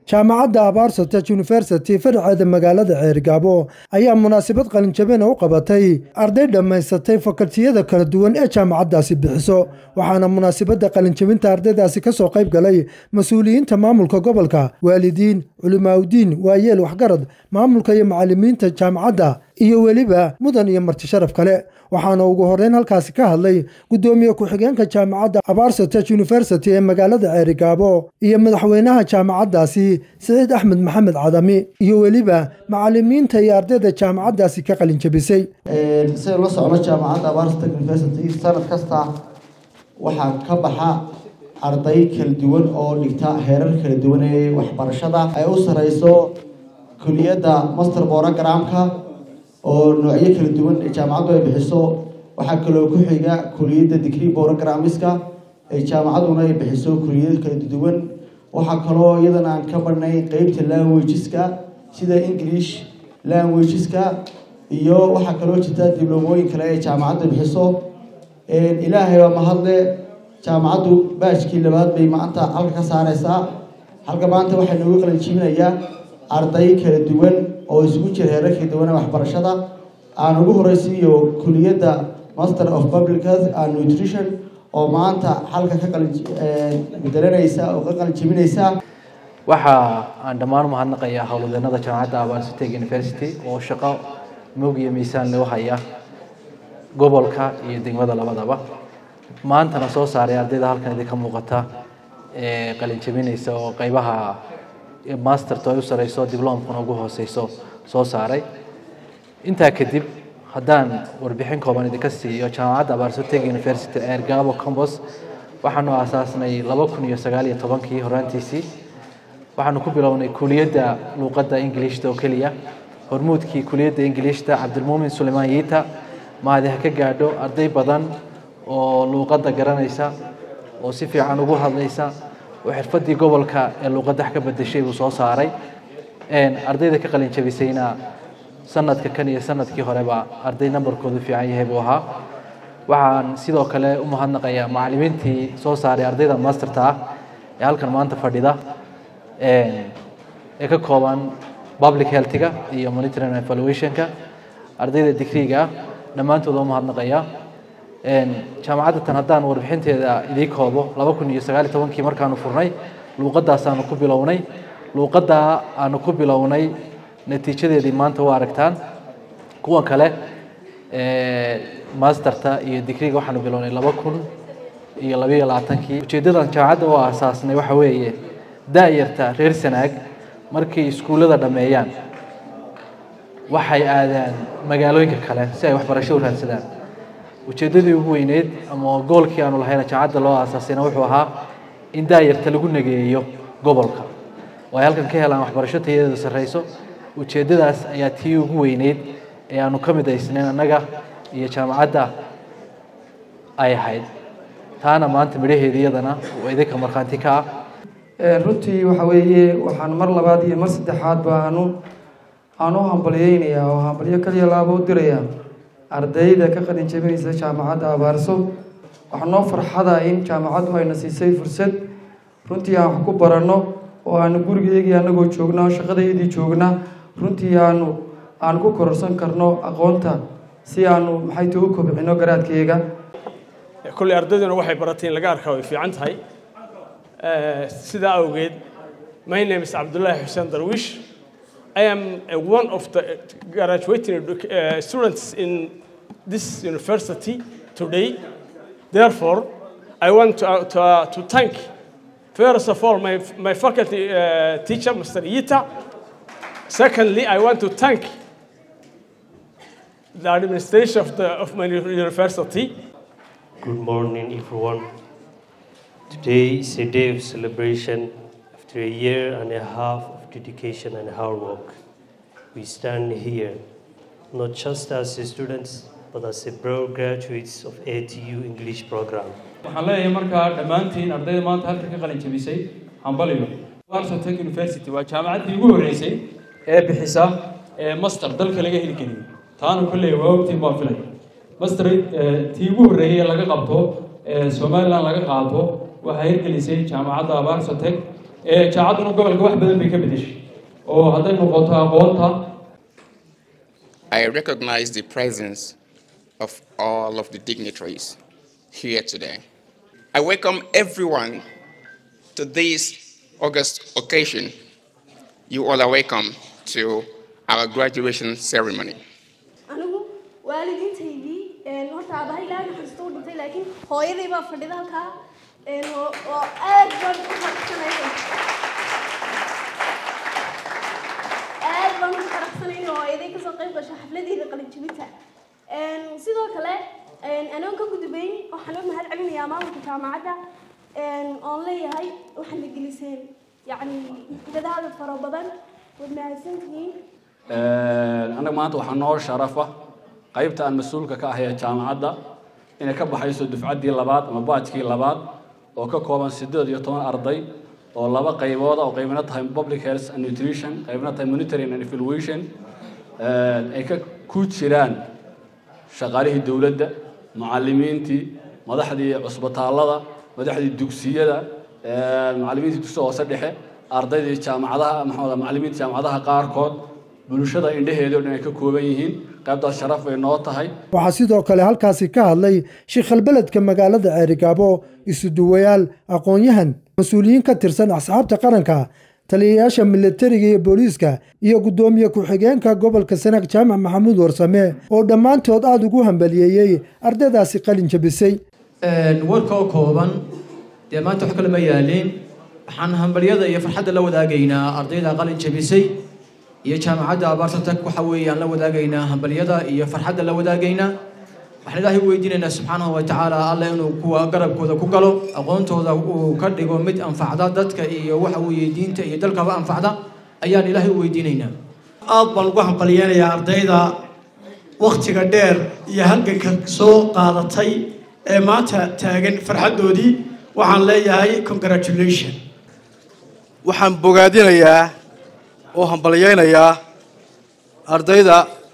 jaamacadda abaarsotek university faraceeda magaalada ceergaabo ayaa munaasabad qalinjabina u qabatay arday dhammaysatay fakaltiyada kala duwan ee jaamacaddaasi bixiso waxaana munaasabadda qalinjabinta ardaydaasi ka soo qayb galay mas-uuliyiinta maamulka gobolka waalidiin culimaaudiin waayeel waxgarad maamulka iyo macalimiinta jaamacadda iyo weliba mudan iyo marti sharaf kale waxaana ugu horeyn halkaasi ka hadlay guddoomiye ku-xigeenka jaamacadda abaarsotek university ee magaalada ceerigaabo iyo madaxweynaha jaamacaddaasi siciid axmed maxamed cadami iyo weliba macalimiinta iyo ardayda jaamacaddaasi ka qalinjabisay sida la socno jaamacadda abaarsotek university sanad kasta waxaa ka baxa arday kala duwan oo dhigta heerar kala duwan ee waxbarashada ay u sareyso kuliyadda master borogramka oo noocyo kala duwan ee jaamacaddu ay bixiso waxaa kaloo ku xiga kuliyadda degree borogrammiska ee jaamacadduna ay bixiso kuliyado kala duwan waxaa kaloo iyadana aan ka badhnay qeybta languageska sida english languageska iyo waxaa kaloo jirta dibloomooyin kale ee jaamacadda bixiso ilaahay waa mahadle jaamacaddu baajkii labaad bay maanta halka ka saareysaa halka maanta waxaa noogu qalanjiibinayaa arday kala duwan oo isugu jira heerar kala duwan ee waxbarashada aan ugu horeysiiyo kuliyadda master of public health and nutrition oo maanta halka ka qalbedelanaysa oo ka qalinjibinaysa waxa aan dhammaan umahadnaqayaa howlwadeenada jaamacadda abaarsotek university oo shaqo moog iyo miisaan loo haya gobolka iyo degmada labadaba maantana soo saaray ardayda halkan idinka muuqata ee qalinjabinaysa oo qeybaha masterto ay u sareyso diblomkuna ugu hooseyso soo saaray intaa kadib haddaan warbixin kooban idinka siiyo jaamacadda abaarsotek university ceergaabo combos waxaanu aasaasnay laba kun iyo sagaal iyo tobankii horaantiisii waxaanu ku bilownay kuliyadda luuqadda ingilishta oo keliya hormuudkii kuliyadda ingilishta cabdilmuumin sulaymaan yiita mahadi ha ka gaadho arday badan oo luuqadda garanaysa oo si fiican ugu hadlaysa oo xirfadii gobolka ee luuqadda wax ka bedeshay buu soo saaray ardayda ka qalin jabisayna sanadka kan iyo sanadkii horeba arday nambarkoodu fiican yahay buu ahaa waxaan sidoo kale u mahadnaqayaa macalimiintii soo saaray ardayda masterta ah ee halkan maanta fadhida ee ka kooban public healthiga iyo monitoring and evaluationka ardayda digriga ah dhammaantood u mahadnaqayaa jaamacadda tan haddaan warbixinteeda idii koobo laba kun iyo sagaal iyo tobankii markaanu furnay luuqadaasaanu ku bilownay luuqaddaa aanu ku bilownay natiijadeedii maanta u aragtaan kuwan kale masterta iyo digriga waxaanu bilownay laba kun iyo labayo labaatankii ujeeddadan jaamacadda u aasaasnay waxa weeye da-yarta reer sanaag markay iskuullada dhammeeyaan waxay aadaan magaalooyinka kale si ay waxbarasho u raadsadaan ujeeddadii ugu weyneyd ama goolkii aanu lahayna jaamacadda loo aasaasayna wuxuu ahaa in daayarta lagu nageeyo gobolka oo ay halkan ka helaan waxbarasho tayadeedu sarreyso ujeeddadaas ayaa tii ugu weyneyd ee aanu ka midaysnayn annaga iyo jaamacadda ay ahayd taana maanta midhaheeda iyadana oo idinka markhaanti ka ah runtii waxa weeye waxaan mar labaad iyo mar saddexaad ba aanu aan u hambalyeynayaa oo hambalyo kaliya laaba u dirayaa ardayda ka qalin jabinaysa jaamacadda abaarso waxaa noo farxada in jaamacaddu ayna siisay fursad runtii aan wax ku baranno oo aanu gurigeygii anagoo joogna oo shaqadaydii joogna runtii aanu aan ku kororsan karno aqoonta si aanu maxay ta u kobcino garaadkeyga kolley ardayduna waxay baratay in laga arkaa way fiican tahay sidaa awgeed my name is cabdullaahi xuseen darwish I am uh, one of the graduating uh, students in this university today. Therefore, I want to, uh, to, uh, to thank, first of all, my, my faculty uh, teacher, Mr. Yita. Secondly, I want to thank the administration of, the, of my university. Good morning, everyone. Today is a day of celebration after a year and a half of dedication and hard work. We stand here not just as students, but as a broad graduates of ATU English program. waxaan leeyahay markaa dhammaantiin ardayda maanta halka ka qalin jabisay hambaliyo arsotech university waa jaamacaddii ugu horreysay ee bixisa ee master dalka laga heli keliyo taana kolley waa ogtiin baan filay master tii ugu horreeyay ee laga qabto ee somaliland laga qaato waxaa hirgelisay jaamacadda abarsotech jaamacadduna gobolka wax badan bay ka bedeshay oo hadday noqoto aqoonta I recognize the presence of all of the dignitaries here today. I welcome everyone to this August occasion. You all are welcome to our graduation ceremony. anigu waalidiintaydii horta aabahay ilaahay naxariisto u dhintay laakiin hooyaday baa fadhida halkaa oo oo aad baan u faraxsanaya aad baan u faraxsanay in hooyaday kasoo qayb gasho xafladeeda qalinjibinta sidoo kale anoon ka gudbayn waxaan u mahad celinayaa maamulka jaamacadda oon leeyahay waxaad na geliseen yacni dadaal fara badan waad mahadsantihiin annaga maanta waxaa noo sharafa qaybta aan mas-uulka ka ahay ee jaamacadda inay ka baxayso dufcaddii labaad ama baajkii labaad oo ka kooban siddeed iyo toban arday oo laba qaybooda oo qaybna tahay public health and nutrition qaybna tahay monitoring and evaluation ay ka ku jiraan shaqaalihii dowladda mucalimiintii madaxdii cusbitaallada madaxdii dugsiyada mucalimiintii dugsiga hoose dhexe ardaydii jaamacadaha maxaa macalimiinta jaamacadaha qaarkood bulshada indhaheeda o dhan ay ka kooban yihiin qaybtaas sharaf bay noo tahay waxaa sidoo kale halkaasi ka hadlay shiikhalbeledka magaalada ceerigaabo isuduwayaal aqoon-yahan mas-uuliyiin ka tirsan asxaabta qaranka taliyayaasha militariga iyo booliiska iyo guddoomiye ku-xigeenka gobolka sanaag jaamac maxamuud warsame oo dhammaantood aada ugu hambaliyeeyey ardaydaasi qalin jabisay warka oo kooban dee maanta wax kale ma yaalin waxaan hambalyada iyo farxadda la wadaagaynaa ardayda qalin jabisay iyo jaamacadda abaarsatak waxa weeyaan la wadaagaynaa hambalyada iyo farxadda la wadaagaynaa waxaan ilaahay weydiinaynaa subxaanahu wa tacaala alle inuu kuwa garabkooda ku galo aqoontooda uu ka dhigo mid anfacda dadka iyo waxa weeye diinta iyo dalkaba anfacda ayaan ilaahay u weydiinaynaa aad baan ugu hambalyeynayaa ardayda wakhtiga dheer iyo halganka soo qaadatay ee maanta taagan farxaddoodii waxaan leeyahay congratulation waxaan bogaadinayaa oo hambalyaynayaa ardayda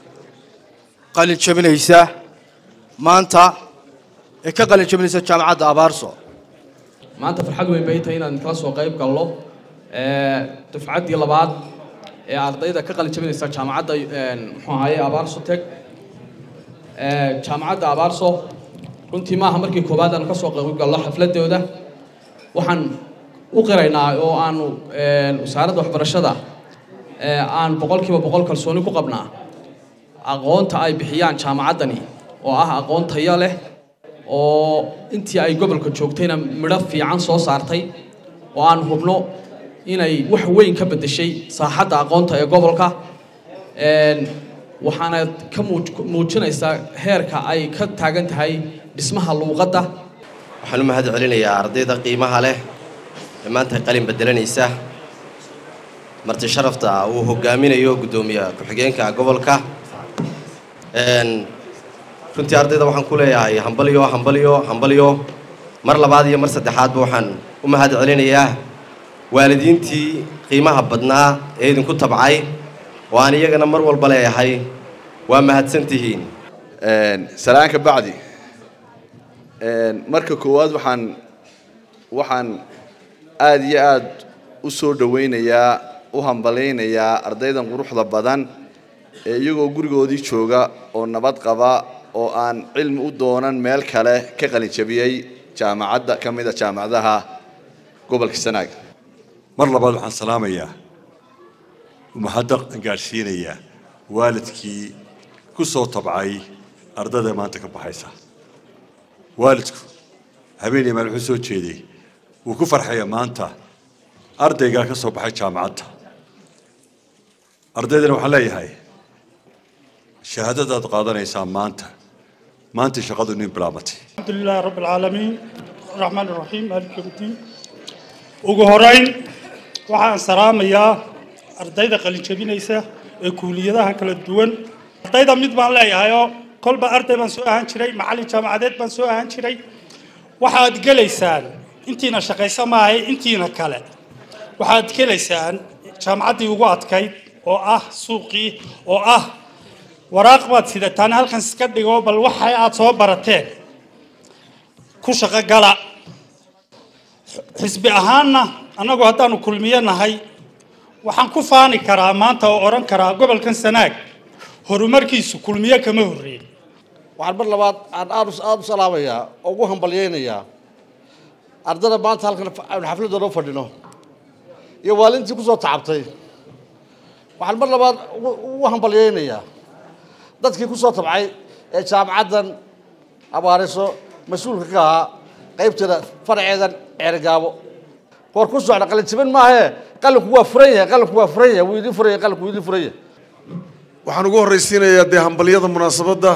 qalin jabinaysa maanta ee ka qalin jabinaysa jaamacadda abaarso maanta farxad weyn bay tahay inaan kala soo qayb galno dufcaddii labaad ee ardayda ka qalin jabinaysa jaamacadda muxuu ahaye abaarso teg jaamacadda abaarso runtii maaha markii koowaad aan kasoo qayb galno xafladooda waxaan u qiraynaa oo aanu wasaaradda waxbarashada aan boqolkiiba boqol kalsooni ku qabnaa aqoonta ay bixiyaan jaamacaddani oo ah aqoon tayo leh oo intii ay gobolka joogtayna midho fiican soo saartay oo aan hubno inay wax weyn ka beddeshay saaxadda aqoonta ee gobolka waxaana ka muujinaysaa heerka ay ka taagan tahay dhismaha luuqadda waxaan u mahad celinayaa ardayda qiimaha leh ee maanta qalin bedelanaysa marti sharafta uu hogaaminayo guddoomiye ku-xigeenka gobolka runtii ardayda waxaan ku leeyahay hambalyo hambalyo hambalyo mar labaad iyo mar saddexaadba waxaan u mahad celinayaa waalidiintii qiimaha badnaa ee idinku tabcay oo aan iyagana mar walba leeyahay waa mahadsantihiin salaanka bacdi marka koowaad waxaan waxaan aada iyo aada u soo dhowaynayaa u hambalaynayaa ardaydan quruxda badan ee iyagoo gurigoodii jooga oo nabad qaba oo aan cilmi u doonan meel kale ka qalin jabiyey jaamacadda ka mid a jaamacadaha gobolka sanaag mar labaad waxaan salaamayaa mahadaq aan gaadhsiinayaa waalidkii ku soo tabcay ardayda maanta ka baxaysa waalidku habeenii maal wuxuu soo jeeday wuu ku farxaya maanta ardaygaa ka soo baxay jaamacadda ardaydana waxaan leeyahay shahaadadaad qaadanaysaan maanta maanta shaqadu nin bilaabatay الحمد لله رب العالمين الرحمن الرحيم مالك يوم الدين ugu horeyn waxaan salaamayaa ardayda qalin jabinaysa ee kuuliyadaha kala duwan ardayda mid baan leeyahayoo kolba arday baan soo ahaan jiray macallin jaamacadeed baan soo ahaan jiray waxaad gelaysaan intiina shaqaysa maahay intiina kale waxaad gelaysaan jaamacaddii ugu adkayd oo ah suuqii oo ah waraaq baad sidataan halkan iska dhigo bal waxa aad soo barateen ku shaqo gala xisbi ahaanna annagu haddaanu kulmiyo nahay waxaan ku faani karaa maanta oo odhan karaa gobolkan sanaag horumarkiisu kulmiyo kama horreyn waxaan mar labaad aan aad aada u salaamayaa oo ugu hambalyaynayaa ardada maanta halkan aynu xafladooda u fadhino iyo waalintii kusoo tacabtay waxaan mar labaad ugu hambalyaynayaa dadkii kusoo tabcay ee jaamacaddan abaariso mas-uulka ka ahaa qaybteeda faraceedan ceerigaabo war ku socda qalinjibin maahee qalinku waa furan yahay qalinku waa furan yahay wuu idin furan yahay qalinku wuu idin furan yahay waxaan ugu horraysiinayaa dee hambalyada munaasabadda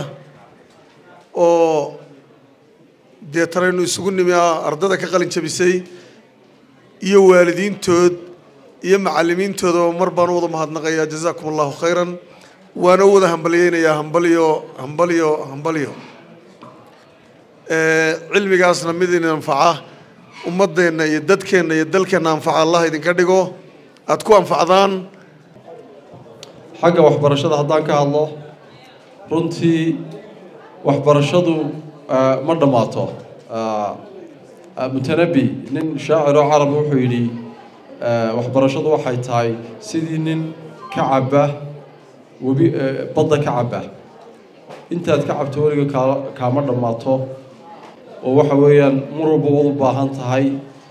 oo dee taraynu isugu nimi ardada ka qalin jabisay iyo waalidiintood iyo macallimiintooda oo mar baan u wada mahadnaqayaa jazaakum allahu khayran waana u wada hambalyeynayaa hambalyo hambalyo hambalyo cilmigaasna mid idin anfaca ummaddeenna iyo dadkeenna iyo dalkeenna anfaca allah idinka dhigo aada ku anfacdaan xagga waxbarashada haddaan ka hadlo runtii waxbarashadu ma dhammaato mutanabi nin shaaciroo carabi wuxuu yidhi waxbarashadu waxay tahay sidii nin ka caba webi badda ka caba intaad ka cabto weliga kaa kaama dhammaato oo waxa weeyaan mar walba waad u baahan tahay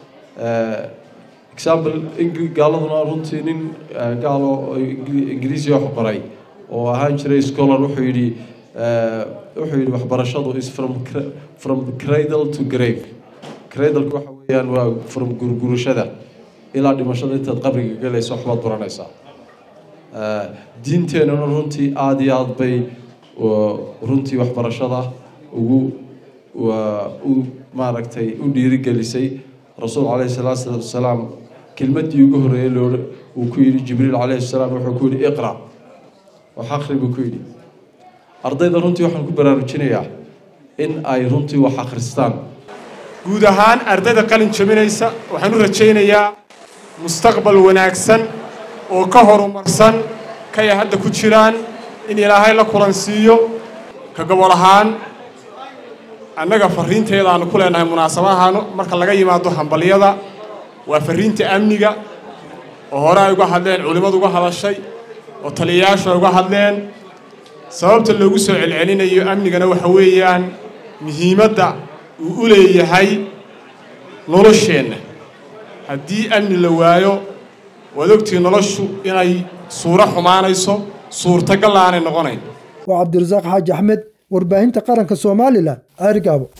example gaaladuna runtii nin gaalo ingiriisi wax qoray oo ahaan jiray scholar wuxuu yidhi wuxuu yidhi waxbarashadu is from from cradle to grave cradleka waxa weeyaan waa from gurgurashada ilaa dhimashada intaad qabriga galayso waxbaad baranaysaa diinteenuna runtii aada iyo aada bay runtii waxbarashada ugu u maaragtay u dhiirigelisay rasuul calayhi salaatu wasalaam kelmaddii ugu horreeyay loo uu ku yidhi jibriil calayhi salaam wuxuu ku yidhi iqra wax akhri buu ku yidhi ardayda runtii waxaan ku baraarujinayaa in ay runtii wax akhristaan guud ahaan ardayda qalin jabinaysa waxaan u rajaynayaa mustaqbal wanaagsan oo ka horumarsan kay hadda ku jiraan in ilaahay la kulansiiyo ka gobol ahaan annaga fariinteeda aanu ku leenahay munaasabahan marka laga yimaado hambalyada waa fariinta amniga oo hore ay uga hadleen culimmadu uga hadashay oo taliyayaashu ay uga hadleen sababta loogu soo celcelinayo amnigana waxa weeyaan muhiimadda uu u leeyahay nolosheenna haddii amni la waayo waad ogtihi noloshu inay suuro xumaanayso suurtagal aanay noqonayn waa cabdirasaaq xaaji axmed warbaahinta qaranka somalilan ceerigaabo